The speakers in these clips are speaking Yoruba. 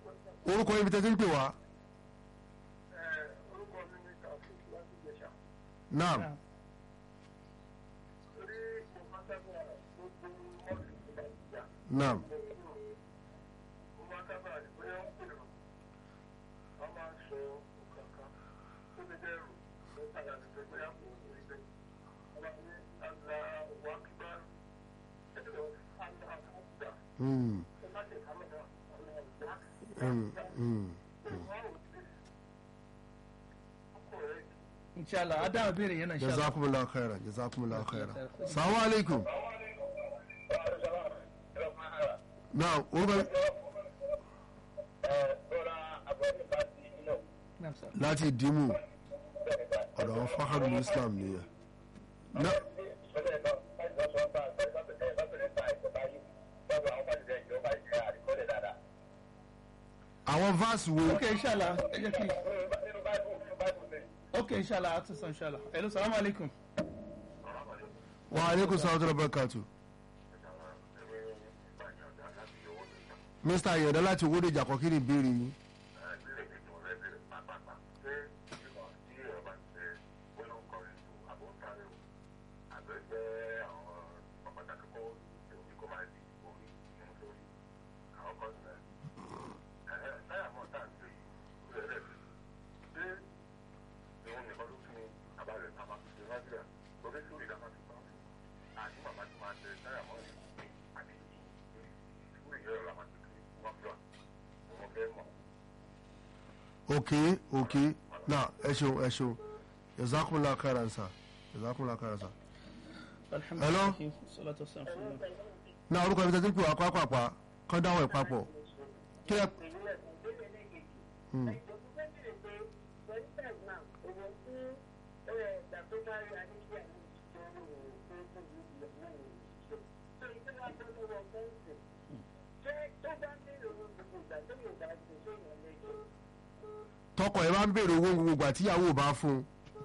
orúkọ ibi tẹ́tí ń pè wá orúkọ mi ní taofik láti ìjẹsà naam torí mo máa sábà gbogbo mọ́ọ̀lù tó bá ti jà naam mo máa sábà rí bóyá ń pè ọ́ wọ́n máa ń sọ kankan tó lè dẹ́rù ló padà ní pé bóyá kò ní rí bẹ́ẹ̀ wọ́n máa ní àgbà wà kíkà ẹ̀rọ àgbà àkọ́kọ́ Hmm, tó má ṣe kámẹ́rà ọ̀nà ìgbà hmm, hmm. wọ́n ò tí ọkọ̀ rẹ̀ inshallah adáhùn béèrè yẹn náà inshallah. jazakumullahu khairan jazakumullahu khairan salamu alaikum naam orúkọ Naam, sir. láti dìímù ọ̀dọ̀ àwọn fáhàrù islam nìyẹn na àwọn verse wo ok inshallah ẹ jẹ́ kí ok inshallah a ti sọ inshallah hello salamu alaikum. wa aleykum salaam wa rahmatulahi mr ayọ̀dá láti owóde ìjàkọ́ kí ni ìbéèrè yín ok ok na ẹ ṣeun ẹ ṣeun jazakumullahu khairan sa jazakumullahu khairan sa alhamdulilayi salatu wa salam fún mi. na orúkọ ibi tẹ́tí pé wà pápápá kọ́ dáwọ̀ ẹ̀ papọ̀ kí ẹ Hmm. tọkọ ẹ bá ń béèrè owó gbogbo ìgbà tíyàwó bá fún un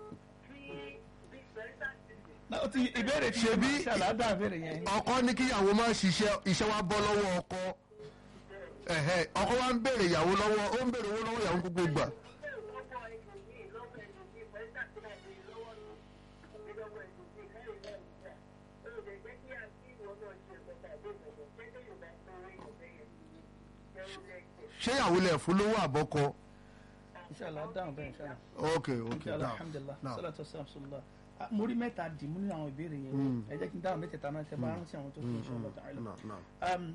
Na, ó ti ìbéèrè tí Ṣebí- inshallah adáhùn béèrè yẹn. ọkọ ní kíyàwó má ṣiṣẹ́ iṣẹ́ wa bọ́ lọ́wọ́ ọkọ ẹ̀hẹ́ ọkọ wa ń béèrè ìyàwó lọ́wọ́ ó ń béèrè owó lọ́wọ́ ìyàwó gbogbo ìgbà ṣé ìyàwó lẹ̀ fún lówó àbọ́kọ inshallah adáhùn béèrè inshallah. ok ok inshallah now alhamdulilah now salatu wa salam sallallahu Ah, mo rí mẹ́ta dì mú nínú àwọn ìbéèrè yẹn ẹ jẹ́ kí n dáhùn mẹ́tẹ̀ẹ̀ta náà ṣe bá rántí àwọn tó fi inshallah ta'ala. now now Um,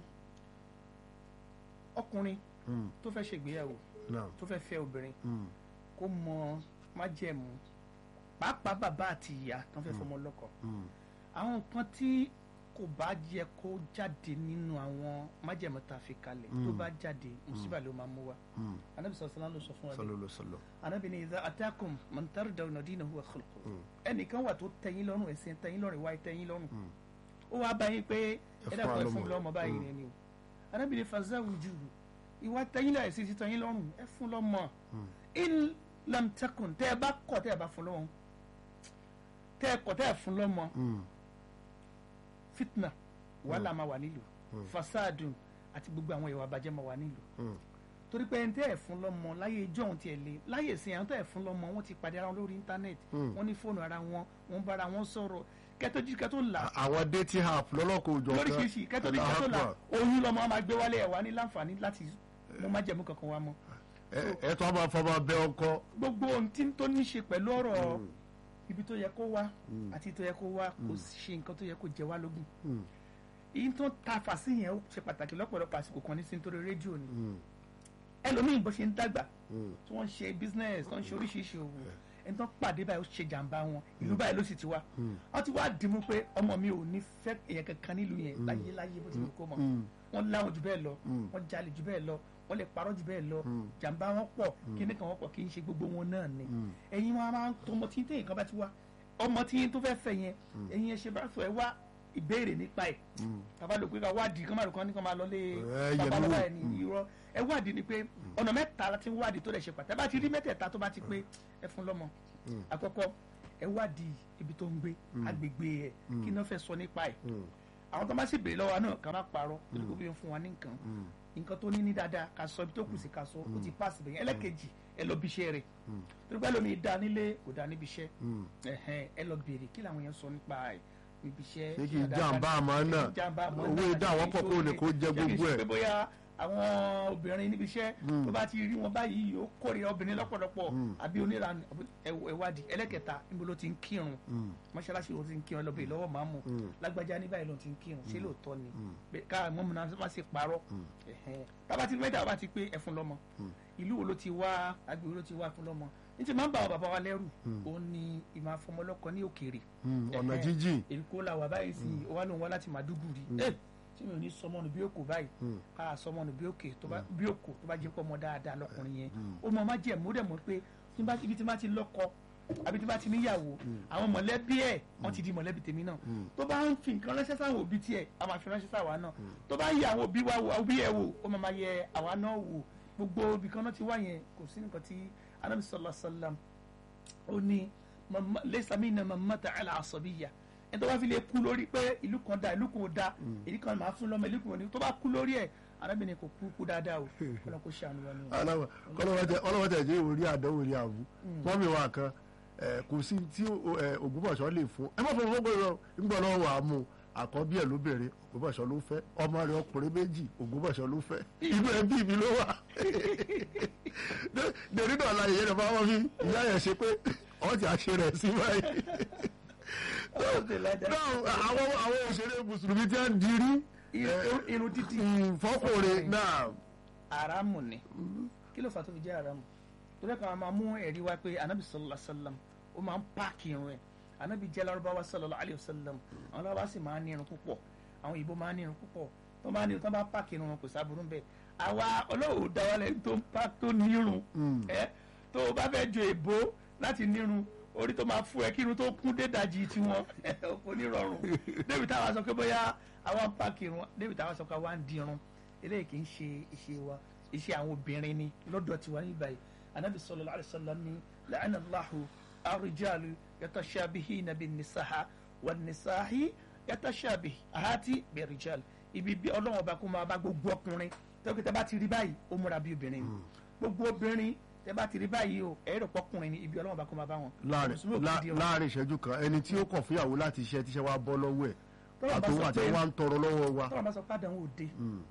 ọkùnrin Mm. tó fẹ́ ṣègbéyàwó now tó fẹ́ fẹ́ obìnrin Mm. kó mọ májẹ̀mú pàápàá bàbá àti ìyá tó fẹ́ fọmọ lọ́kọ Mm. àwọn nǹkan tí kò bá yẹ kó jáde nínú àwọn májẹ̀mú tá a fi kalẹ̀ tó bá jáde mùsíbà ló máa mú wa Mm. anabi sọ̀rọ̀ sọ́lá ló sọ fún wa bẹ́ẹ̀. sallallahu sallam anabi ni idha atakum man tardawna dinahu wa khuluquhu ẹnìkan wà tó tẹ́yìn lọ́rùn ẹ̀sìn tẹ́yìn lọ́rùn ìwà tẹ́yìn lọ́rùn ó wá báyìí pé fún ẹ̀dá kan wa fún lọ́mọ. lọ́mọ báyìí rẹ̀ ni o anabi ni fazawwijuhu ìwà tẹ́yìn lọ́rùn ẹ̀sìn tẹ́yìn lọ́rùn ẹ fún lọ́mọ in lam takun tẹ́ ẹ bá kọ̀ tẹ́ ẹ bá fún lọ́mọ tẹ́ ẹ kọ̀ tẹ́ ẹ fún lọ́mọ Mm. fitna wàhálà máa wà nílùú fasadun àti gbogbo àwọn ìwà àbàjẹ́ máa wà nílùú Mm. torí pé ẹni tẹ́ ẹ̀ fún lọ́mọ láyé ijó ohun tiẹ̀ lé láyé ìsìn àwọn tẹ́ ẹ̀ fún lọ́mọ wọ́n ti pàdé ara wọn lórí íńtánẹ́ẹ̀tì wọ́n ní fóònù ara wọn wọ́n bára wọn sọ̀rọ̀ kẹ́tọ́ jí kẹ́tọ́ là àwọn dating app lọ́lọ́kọ̀ òjò lóríṣiríṣi kẹ́tọ́ jí kẹ́tọ́ là oyún lọ́mọ máa gbé wálé ẹ̀ wá ní láǹfààní láti mo má jẹ̀mú kankan wá mọ́ ẹ tó a máa fọmọ bẹ ọkọ gbogbo ohun tí tó ní ṣe pẹ̀lú ọ̀rọ̀ ibi tó yẹ kó wá àti tó yẹ kó wá kò ṣe nǹkan tó yẹ kó jẹ wá lógún Mm. èyí tó ta fàṣí yẹn ó ṣe pàtàkì lọ́pọ̀lọpọ̀ àsìkò kan ní sí nítorí rédíò ni ẹlòmíì bó ṣe ń dàgbà tí wọ́n ń ṣe business tó ń ṣe oríṣiríṣi òwò ẹni tó ń pàdé báyìí ó ṣe jàǹbá wọn ìlú báyìí ló sì ti wá wọ́n ti wá dìímú pé ọmọ mi ò ní fẹ́ èèyàn kankan nílùú yẹn láyé láyé bó ti wù kó mọ̀ wọ́n láwọn jù bẹ́ẹ̀ lọ wọ́n jalè jù bẹ́ẹ̀ lọ wọ́n lè parọ́ jù bẹ́ẹ̀ lọ jàǹbá wọn pọ̀ kíní kan wọ́n pọ̀ kì í ṣe gbogbo wọn náà ni ẹ̀yin wọn máa ń tó ọmọ tí téèyàn kan bá ti wá ọmọ tí tó fẹ́ fẹ́ yẹn ẹ̀yin ẹ ṣe bá sọ ẹ wá ìbéèrè nípa ẹ̀ bàbá ló pé ká wádìí kán máa lò kán ní kán máa lọ lé Ẹ yẹ̀ bàbá mí lọ́wọ́ wò. ẹ̀ ní irọ́ ẹ wádìí ni pé ọ̀nà mẹ́ta láti wádìí tó lè ṣe pàtàkì bá ti rí mẹ́tẹ̀ẹ̀ta tó bá ti pé ẹ fún lọ́mọ àkọ́kọ́ ẹ wádìí ibi tó ń gbé agbègbè ẹ̀ kí náà fẹ́ sọ nípa ẹ̀ àwọn tó bá sì béèrè lọ́wọ́ wa náà ká má parọ́ torí kó bí ń fún wa ní nǹkan nǹkan tó ní ní dáadáa ká sọ ibi tó kù sí ká sọ ó ti pass bẹ̀yẹn ẹlẹ́kejì ẹ lọ bí iṣẹ́ rẹ̀ torí pé lómi da nílé kò da níbi iṣẹ́ ẹ̀hẹ́n, ẹ lọ béèrè kí làwọn yẹn sọ nípa ẹ̀ níbi iṣẹ́ Ṣé kì í ṣé dáadáa jàǹbá ni? àmọ́ náà? Ṣé kì í jàǹbá àmọ́ Owó náà? ìdá àwọn pọ̀ kó lè kó jẹ Ṣé kì í gbogbo ṣe ẹ̀? pé bóyá àwọn obìnrin níbi iṣẹ́ tó bá ti rí wọn báyìí ó kórìíra obìnrin lọ́pọ̀lọpọ̀ àbí oníranú ẹ̀wádìí ẹlẹ́kẹta níbo ló ti ń kírun mọ́ṣáláṣí ló ti ń kírun ẹlọ́bẹ̀ lọ́wọ́ máàmù lágbájá ní báyìí ló ti ń kírun ṣé lóòótọ́ ni Bẹ́ẹ̀ ká mọ́mú náà má ṣe parọ́ Ẹ̀hẹ́n. tábà ti mẹ́ta bá ti pé ẹ̀fun lọ́mọ ìlú wo ló ti wá agbègbè wo ló ti wá fún lọ́mọ ní ti máa ń bá àwọn bàbá wa lẹ́rù òun ni ìmọ̀ afọmọlọ́kọ ní òkèèrè ọ̀nà Ẹ̀hẹ́n. jíjìn èkó la wà báyìí sí wa lóun wá láti Màdúgùrí ẹ tí mi ò ní sọmọnù bí òkò báyìí ká sọmọnù bí òkè tó bá bí òkò tó bá jẹ́ pọ̀ mọ́ dáadáa lọkùnrin yẹn ó mọ má jẹ́ mú dẹ̀ mọ́ pé tí bá ibi tí bá ti lọ́kọ àbí tí bá ti níyàwó àwọn mọ̀lẹ́bí ẹ̀ wọ́n ti di mọ̀lẹ́bí tèmi náà tó bá ń fi nǹkan ránṣẹ́ sáwọn òbí tiẹ̀ a máa fi ránṣẹ́ sáwa náà tó bá yẹ àwọn òbí wa wò òbí ẹ̀ wò ó máa máa yẹ àwa náà wò gbogbo ibì kan náà ti wá yẹn kò sí nǹkan tí Ànábì sallallahu alaihi wasallam ó ní mama- laysa minna man mata ala asabiyya ẹni tó bá fi lè kú lórí pé ìlú kan da ìlú kan ò da èyí kan máa fún lọ́mọ ìlú kan ò ní tó bá kú lórí ẹ̀ arábìnrin kò kú kú dáadáa o kọ́nà kó ṣàánú wọn ni o. ọlọ́wọ́ tẹ̀ jẹ́ orí àdánwò ní àbú wọ́n mi wà kan ẹ̀, kò sí tí ó- ẹ̀, Ògbómọ̀ṣọ́ lè fún ẹ má fọwọ́ fọ́gbọ́n rẹ nígbà lọ́wọ́ wà á mú àkọ́bí ẹ̀ lóbìnrin Ògbómọ̀ṣọ́ ló fẹ́ ọmọ rẹ̀ ọkùnrin méjì Ògbómọ̀ṣọ́ ló fẹ́ inú ẹbí mi ló wà dèrí náà la ìyẹn nípa wọn fi ìyá yẹn ṣe pé ọ̀ ti àṣẹ rẹ̀ sí báyìí náà àwọn àwọn òṣèré mùsùlùmí tí wọ́n dirí Irun- irun títì fọ́kùnrin náà aramu ni kí ló fà tó fi jẹ́ aramu torí kan a máa mú ẹ̀rí wá pé anabi sallallahu alayhi wa sallam ó máa ń páàkì irun ẹ̀ anabi jẹ́ lárúbáwá sallallahu alayhi wa sallam àwọn lárúbáwá sì máa ń ní irun púpọ̀ àwọn òyìnbó máa ń ní irun púpọ̀ tó máa ń ní irun tó bá páàkì irun wọn kò sábúrú bẹ́ẹ̀ àwa ọlọ́wọ́ dáwọ́lẹ̀ tó ń pa tó nírun ẹ tó o bá fẹ́ jo èbó láti nírun orí tó máa fún ẹ kí irun tó kún dédajì tiwọn kò ní rọrùn débi táwa sọ pé bóyá àwa ń páàkì irun débi táwa sọ pé àwa ń dirun eléyìí kì í ṣe iṣẹ́ wa iṣẹ́ àwọn obìnrin ni lọ́dọ̀ tiwa ní báyìí anabi sallallahu alaihi wasallam ni la'ana Allahu ar-rijalu yatashabihina bin-nisaa wan-nisa'i yatashabihati bir-rijal ibi bí ọlọ́wọ́n ọba kó máa bá gbogbo ọkùnrin tẹ́wọ́n tẹ́ bá ti rí báyìí ó múra bí obìnrin ni gbogbo obìnrin tẹ́ bá ti rí báyìí o ẹ̀rọ pọ́kùnrin ni ibi ọlọ́wọ́n ọba kó máa bá wọn. láàrin Mùsùlùmí ò kì í lá- di wọn. láàrin ìṣẹ́jú kan ẹni tí ó kọ̀ fúyàwó láti iṣẹ́ tíṣẹ́ wa bọ́ lọ́wọ́ ẹ̀ Tọ́lá bá àtòwò sọ àti pé- wa ń tọrọ lọ́wọ́ wa. tọ́lá bá sọ pé àdánwò òde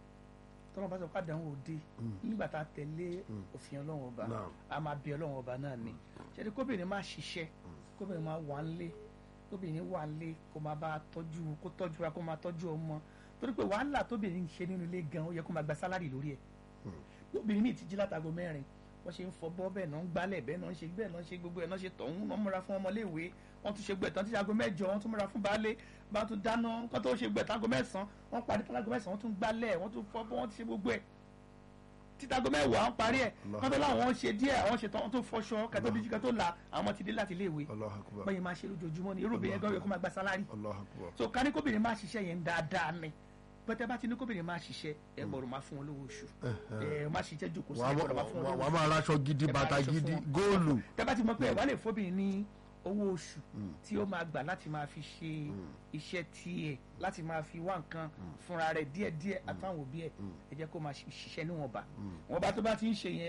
tọ́lá bá sọ pé àdánwò òde nígbà tá a tẹ̀lé òfin ọlọ́run ọba Naam. a máa bí ọlọ́run ọba náà ni ṣẹ́ni kóbìnrin máa ṣiṣẹ́ kóbìnrin máa wà ńlé kóbìnrin wà ńlé kó máa bá a tọ́jú kó tọ́jú ra kó máa tọ́jú ọmọ torí pé wàhálà tóbìnrin ń ṣe nínú ilé gan ó yẹ kó máa gba sálárì lórí ẹ̀ obìnrin míì ti jí látago mẹ́rin wọ́n ṣe ń fọbọ́ bẹ́ẹ̀ náà ń gbálẹ̀ bẹ́ẹ̀ náà ń ṣe bẹ́ẹ̀ náà ń ṣe gbogbo ẹ̀ náà ṣe tọ̀hún náà múra fún ọmọléèwé wọ́n tún ṣe gbẹ̀tàn tí aago mẹ́jọ wọ́n tún múra fún baálé bá tún dáná nǹkan tó ṣe gbẹ̀tàn aago mẹ́sàn-án wọ́n parí tán aago mẹ́sàn-án wọ́n tún gbálẹ̀ wọ́n tún fọbọ́ wọ́n ti ṣe gbogbo ẹ̀ títago mẹ́wàá wọ́n parí ẹ̀ wọ́n tó láwọn ṣe díẹ̀ àwọn ṣe tán wọ́n tó fọṣọ kẹtó díjú kẹtó la àwọn ọmọ ti dé láti iléèwé Allahu Akbar. bẹ́ẹ̀ máa ṣe lójoojúmọ́ ni irú obìnrin gan yẹ kó máa gba sálárì Allahu Akbar. so ká ní kóbìnrin máa ṣiṣẹ́ yẹn dáadáa ni pẹ́tẹ́ bá ti ní kóbìnrin máa ṣiṣẹ́ ẹ gbọ́dọ̀ máa fún wọn lówó oṣù ẹ má ṣiṣẹ́ jókòó sí wà ẹ gbọ́dọ̀ máa fún wọn lówó á oṣù máa raṣọ gidi Ẹ máa bàtà raṣọ gidi fún wọn. góòlù. tẹ́ bá ti mọ̀ pé ẹ wá lè fóbìnrin ní owó oṣù tí ó máa gbà láti máa fi ṣe iṣẹ́ tiẹ̀ láti máa fi wá nǹkan fúnra rẹ̀ díẹ̀díẹ̀ àtàwọn òbí ẹ̀ ẹ jẹ́ kó máa ṣiṣẹ́ níwọ̀nba wọ́n bá tó bá ti ń ṣe yẹn